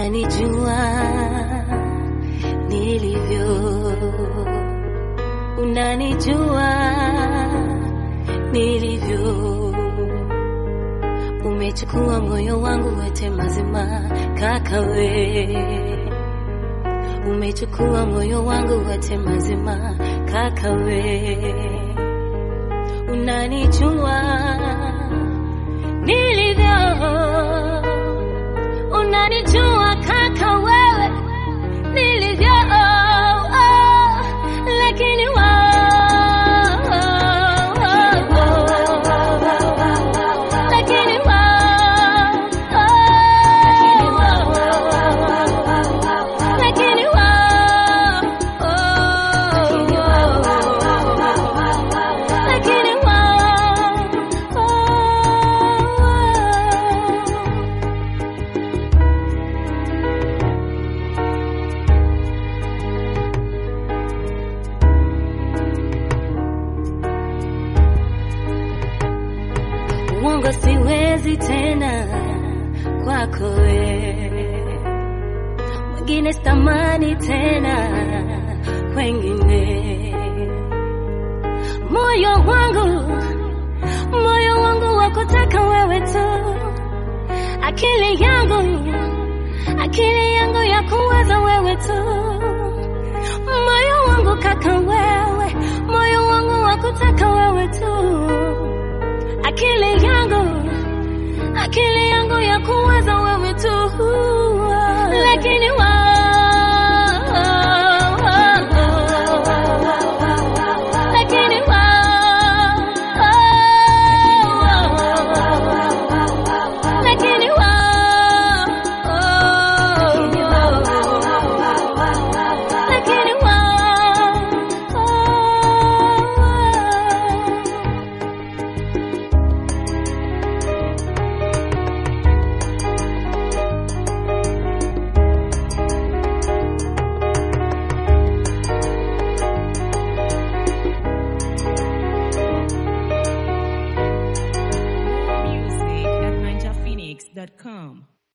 unanijua nilivyo, unanijua nilivyo. Umechukua moyo wangu wote mazima, kaka we. Umechukua moyo wangu wote mazima, kaka we. Unanijua nilivyo, unanijua kaka wewe nilivyo, oh, oh, lakini wewe lakini lakini lakini uongo siwezi tena kwako we mwingine sitamani tena wengine moyo wangu moyo wangu wakutaka wewe tu akili yangu akili yangu ya kuwaza wewe tu moyo wangu kaka wewe moyo wangu wakutaka wewe tu akili yangu akili yangu ya kuwaza wewe tu lakini wa